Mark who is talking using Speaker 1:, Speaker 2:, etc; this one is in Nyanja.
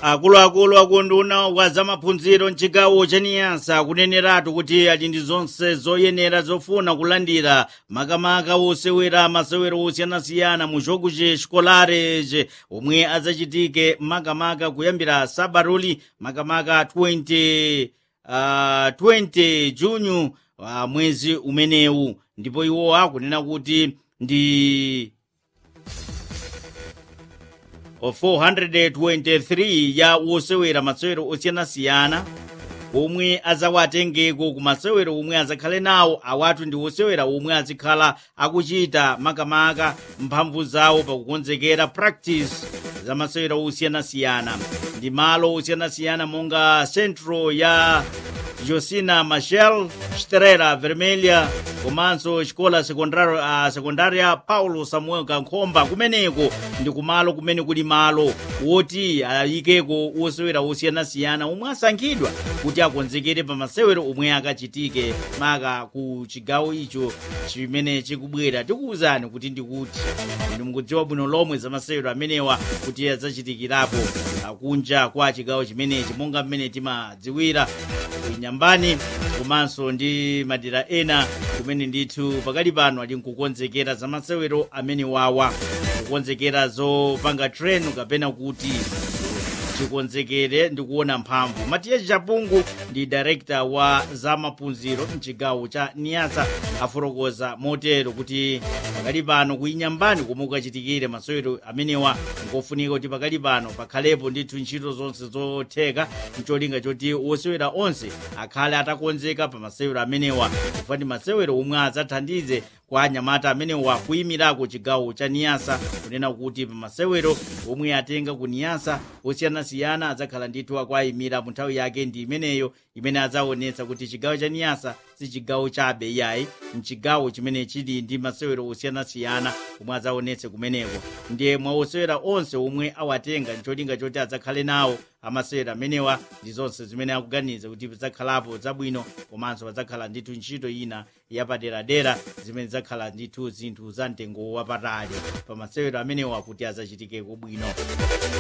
Speaker 1: akuluakulu akunduna wa zamaphunziro mchigawo cha niyasa kuneneratu kuti ali ndi zonse zoyenera zofuna kulandira makamaka osewera masewero osiyanasiyana mu jogo ce xikolareje omwe adzachitike makamaka kuyambira sabaruli makamaka 20 uh, 20 junyu uh, mwezi umenewu ndipo iwo akunena kuti ndi 423 ya wosewera masewero osiyanasiyana omwe azawatengeko ku masewero omwe azakhale nawo awatu ndi wosewera omwe azikhala akuchita makamaka mphamvu zawo pakukonzekera practice za masewero osiyanasiyana ndi malo osiyanasiyana monga centro ya josina machel estrela vermelha komanso xikola sekondaria, uh, sekondaria paulo samuel kankhomba kumeneko ndi kumalo kumene kuli malo woti ayikeko uh, wosewera osiyanasiyana omwe asankhidwa kuti akonzekere pa masewero omwe akachitike maka ku chigawo icho chimene chikubwera tikuwuzani kuti ndikuti inu mukudziwa bwino lomwe za masewero amenewa kuti adzachitikirapo kunja kwa chigawo chimenechi monga mmene timadziwira nyambani komanso ndi madera ena kumene ndithu pakali pano ali nkukonzekera za masewero amene wawa kukonzekera zopanga tren kapena kuti chikonzekere ndi kuona mphamvu matiya chapungu ndi director wa zamaphunziro mchigawo cha niyasa afotokoza motero kuti pakali pano kuinyambani komwe kukachitikire masewero amenewa nkofunika kuti pakali pano pakhalepo ndithu ntchito zonse zotheka mcholinga choti wosewera onse akhale atakonzeka pa masewero amenewa chifukwa ndi masewero omwe adzathandize kwa anyamata amenewa kuyimirako chigawo cha niyasa kunena kuti pa masewero omwe atenga ku niyasa osiyanasiyana adzakhala ndithu akuayimira mu nthawi yake ndi imeneyo imene adzaonetsa kuti chigawo cha niyasa si chigawo chabe yayi mchigawo chimene chili ndi masewero osiyanasiyana omwe adzaonetse kumeneko ndiye mwa osewera onse omwe awatenga ncholinga choti adzakhale nawo amasewera amenewa ndi zonse zimene akuganiza kuti pidzakhalapo zabwino komanso padzakhala ndithu ntchito ina yapaderadera zimene zidzakhala ndithu zinthu za mtengo wapatali pa masewero amenewa kuti adzachitikeko bwino